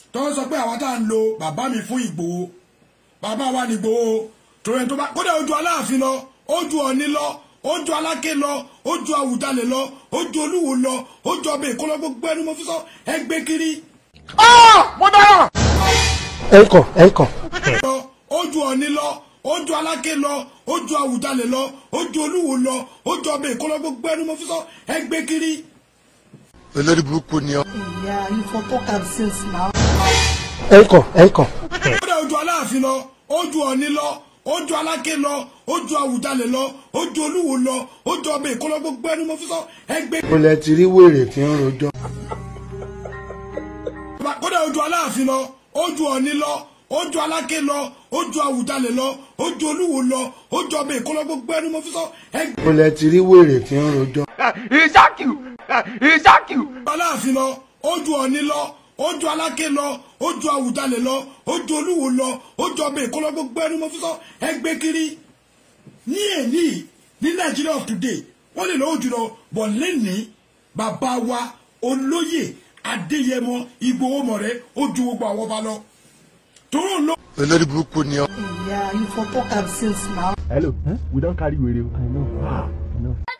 tó ń sọ pé àwa tá à ń lo bàbá mi fún Ìgbòho bàbá wa ní Ìgbòho torí ẹni tó bá kódà ojú Aláàfin lọ ojú Ọ̀ọ̀ni lọ ojú Aláké lọ ojú Àwùjalè lọ ojú Olúwo lọ ojú ọbẹ̀ Èkó lọ gbogbo ẹni mo fi sọ ẹgbẹ́ kiri ẹ kàn ẹ kàn. lọ ojú Ọ̀ọ̀ni lọ ojú Aláké lọ ojú Àwùjalè lọ ojú Olúwo lọ ojú ọbẹ̀ Èkó lọ gbogbo ẹni mo fi sọ ẹgbẹ́ kiri olórí burúkú ni ọ. Yeah, you for talk am since now. ẹ kàn ẹ kàn. kódà ojú Aláàfin lọ ojú Ọ̀ọ̀ni lọ ojú Aláké lọ ojú Àwùjalè lọ ojú Olúwo lọ ojú ọbẹ̀ Èkó lọ gbogbo ẹni mo fi sọ ẹgbẹ́ mo lẹ ti rí wèrè tí ń rojọ́. kódà ojú Aláàfin lọ ojú Ọ̀ọ̀ni lọ ojú Aláké lọ ojú Àwùjalè lọ ojú Olúwo lọ ojú ọbẹ̀ Èkó lọ gbogbo ẹni mo fi sọ ẹgbẹ́ mo lẹ ti rí wèrè tí ń rojọ́. Aláàfin lọ ojú Ọ̀ọ̀ni lọ ojú Aláké lọ ojú Àwùjalè lọ ojú Olúwo lọ ojú ọbẹ̀ Èkó lọ gbogbo ẹni mo fi sọ ẹgbẹ́ kiri ní èní ní Nàìjíríà of today wọ́n lè lọ́wọ́ jùlọ bọ̀ lẹ́nìí bàbá wa olóyè Adéyẹmọ Ìgbòho mọ̀rẹ́ ó ju gbogbo àwọn ọba lọ tòun ló. olórí burúkú ni ọ. Yeah, you for talk am since now. Hello, huh? we don't carry radio. I know. Ah, I know.